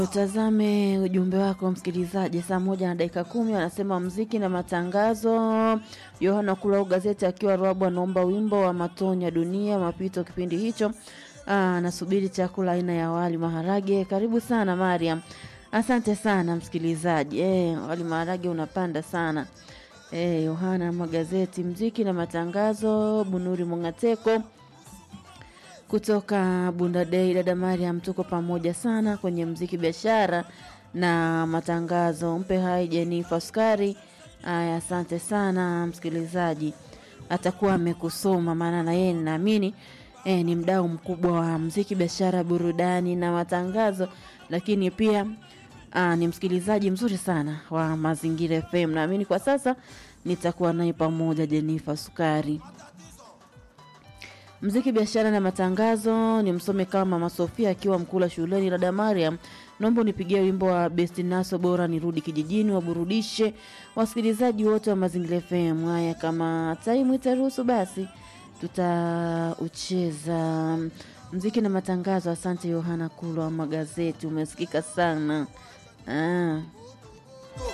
Utazame ujumbe wako msikilizaji, saa moja na dakika kumi anasema mziki na matangazo. Yohana Kulao gazeti akiwa Rwabu anaomba wimbo wa Matonya Dunia mapito kipindi hicho. Anasubiri chakula aina ya wali maharage. Karibu sana Mariam, asante sana msikilizaji. E, wali maharage unapanda sana. E, Yohana magazeti mziki na matangazo. Bunuri Mungateko kutoka Bunda Dei, dada Mariam, tuko pamoja sana kwenye mziki, biashara na matangazo. Mpe hai Jenifa Sukari. Aya, asante sana msikilizaji, atakuwa amekusoma maana na yeye ninaamini e, ni mdau mkubwa wa mziki, biashara, burudani na matangazo, lakini pia aa, ni msikilizaji mzuri sana wa Mazingira FM. Naamini kwa sasa nitakuwa naye pamoja, Jenifa Sukari mziki biashara na matangazo ni msome kama Mama Sofia akiwa Mkula shuleni. Dada Mariam, naomba unipigie wimbo wa Bestinaso bora nirudi kijijini, waburudishe wasikilizaji wote wa Mazingira FM. Haya, kama taimu itaruhusu, basi tutaucheza mziki na matangazo. Asante Yohana Kulwa wa magazeti, umesikika sana ah.